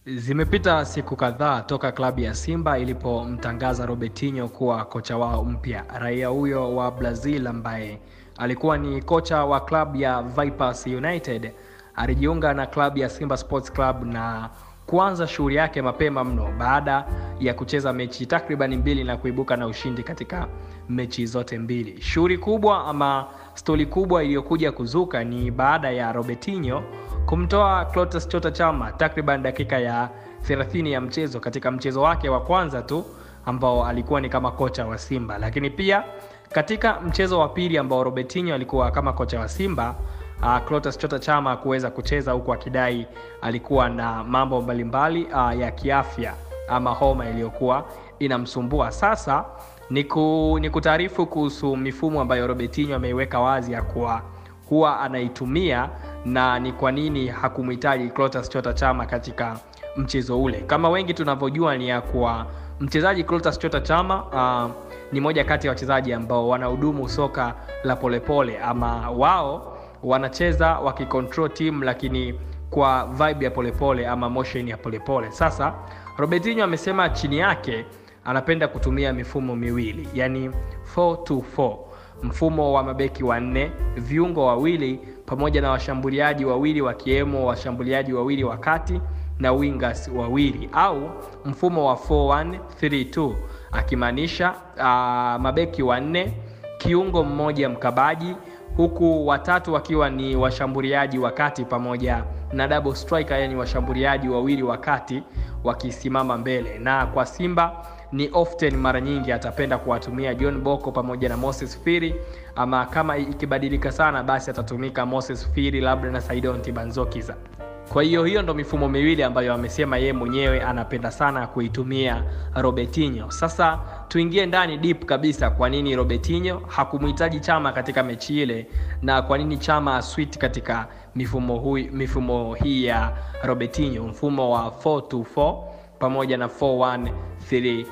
Zimepita siku kadhaa toka klabu ya Simba ilipomtangaza Robertinho kuwa kocha wao mpya. Raia huyo wa Brazil ambaye alikuwa ni kocha wa klabu ya Vipers United alijiunga na klabu ya Simba Sports Club na kuanza shughuli yake mapema mno baada ya kucheza mechi takriban mbili na kuibuka na ushindi katika mechi zote mbili. Shughuli kubwa ama stori kubwa iliyokuja kuzuka ni baada ya Robertinho kumtoa Clatous Chota Chama takriban dakika ya 30 ya mchezo katika mchezo wake wa kwanza tu ambao alikuwa ni kama kocha wa Simba, lakini pia katika mchezo wa pili ambao Robertinho alikuwa kama kocha wa Simba uh, Clatous Chota Chama kuweza kucheza huku akidai alikuwa na mambo mbalimbali uh, ya kiafya ama homa iliyokuwa inamsumbua. Sasa ni kutaarifu kuhusu mifumo ambayo Robertinho ameiweka wazi ya kuwa huwa anaitumia na ni kwa nini hakumhitaji Clatous Chota Chama katika mchezo ule. Kama wengi tunavyojua ni ya kuwa mchezaji Clatous Chota Chama uh, ni moja kati ya wachezaji ambao wanahudumu soka la polepole ama wao wanacheza wakicontrol team lakini kwa vibe ya polepole ama motion ya polepole. Sasa Robertinho amesema chini yake anapenda kutumia mifumo miwili, yani 4-2-4 mfumo wa mabeki wanne, viungo wawili pamoja na washambuliaji wawili wakiwemo washambuliaji wawili wa kati na wingers wawili au mfumo wa 4132 akimaanisha uh, mabeki wanne, kiungo mmoja mkabaji, huku watatu wakiwa ni washambuliaji wa kati pamoja na double striker, yani washambuliaji wawili wa kati wakisimama mbele. Na kwa Simba ni often mara nyingi atapenda kuwatumia John Boko pamoja na Moses Firi, ama kama ikibadilika sana basi atatumika Moses Firi labda na Saidon Tibanzokiza. Kwa hiyo hiyo ndo mifumo miwili ambayo amesema yeye mwenyewe anapenda sana kuitumia Robertinho. Sasa tuingie ndani deep kabisa, kwa nini Robertinho hakumhitaji Chama katika mechi ile na kwa nini Chama aswit katika mifumo, hui, mifumo hii ya Robertinho, mfumo wa 424 pamoja na 4132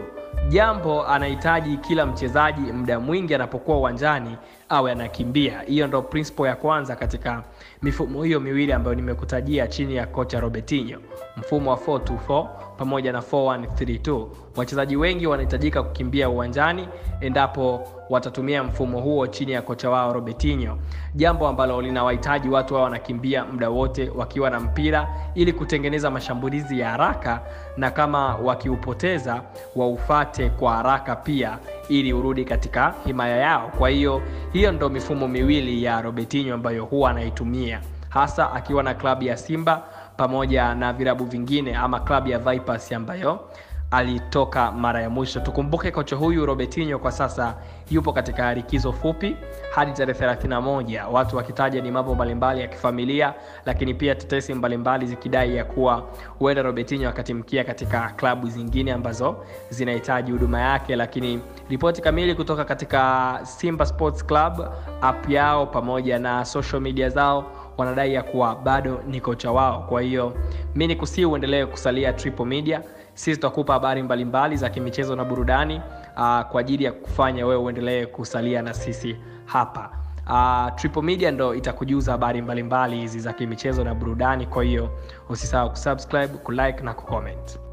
jambo anahitaji kila mchezaji muda mwingi anapokuwa uwanjani awe anakimbia. Hiyo ndo principle ya kwanza katika mifumo hiyo miwili ambayo nimekutajia chini ya kocha Robertinho, mfumo wa 424 pamoja na 4132. Wachezaji wengi wanahitajika kukimbia uwanjani endapo watatumia mfumo huo chini ya kocha wao Robertinho, jambo ambalo linawahitaji watu wao wanakimbia muda wote wakiwa na mpira ili kutengeneza mashambulizi ya haraka, na kama wakiupoteza waufate kwa haraka pia ili urudi katika himaya yao. Kwa hiyo hiyo ndo mifumo miwili ya Robertinho ambayo huwa anaitumia hasa akiwa na klabu ya Simba pamoja na vilabu vingine ama klabu ya Vipers ambayo alitoka mara ya mwisho. Tukumbuke kocha huyu Robertinho kwa sasa yupo katika likizo fupi hadi tarehe 31, watu wakitaja ni mambo mbalimbali ya kifamilia, lakini pia tetesi mbalimbali zikidai ya kuwa huenda Robertinho akatimkia katika klabu zingine ambazo zinahitaji huduma yake, lakini ripoti kamili kutoka katika Simba Sports Club app yao pamoja na social media zao wanadai ya kuwa bado ni kocha wao. Kwa hiyo mi ni kusii uendelee kusalia Triple Media. Sisi tutakupa habari mbalimbali za kimichezo na burudani uh, kwa ajili ya kufanya wewe uendelee kusalia na sisi hapa. Uh, Triple Media ndo itakujuza habari mbalimbali hizi za kimichezo na burudani. Kwa hiyo usisahau kusubscribe, kulike na kucomment.